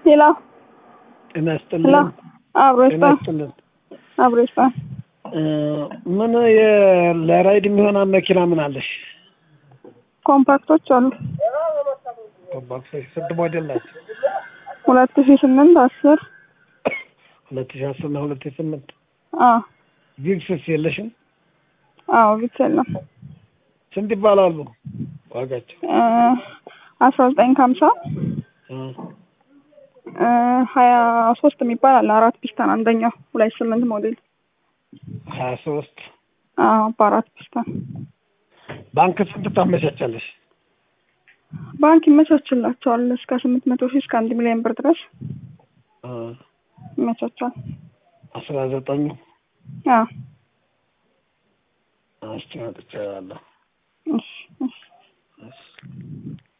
ሌላ ጤና ላ ይስጥልን። አብሮ ጤና ይስጣ ይስጥልን። አብሮ ይስጣ። እ ምን የ- ለራይድ የሚሆን መኪና ምን አለሽ? ኮምፓክቶች አሉ ኮምፓክቶች ስንት ሞዴል ናቸው? ሁለት ሺ ስምንት አስር ሁለት ሺ አስር እና ሁለት ሺ ስምንት አዎ ቪክስስ የለሽም? አዎ ቪክስ የለም ስንት ይባላሉ ዋጋቸው? እ አስራ ዘጠኝ ከሀምሳ እ እ ሀያ ሶስት የሚባል አለ አራት ፒስታን አንደኛው ሁለት ሺ ስምንት ሞዴል ሀያ ሶስት አዎ በአራት ፒስታን ባንክ ስንት ታመቻቻለሽ? ባንክ ይመቻችላቸዋል እስከ ስምንት መቶ ሺህ እስከ አንድ ሚሊዮን ብር ድረስ እ ይመቻቻል አስራ ዘጠኙ አዎ አስቲ መጥቻለሁ። እሺ እሺ እሺ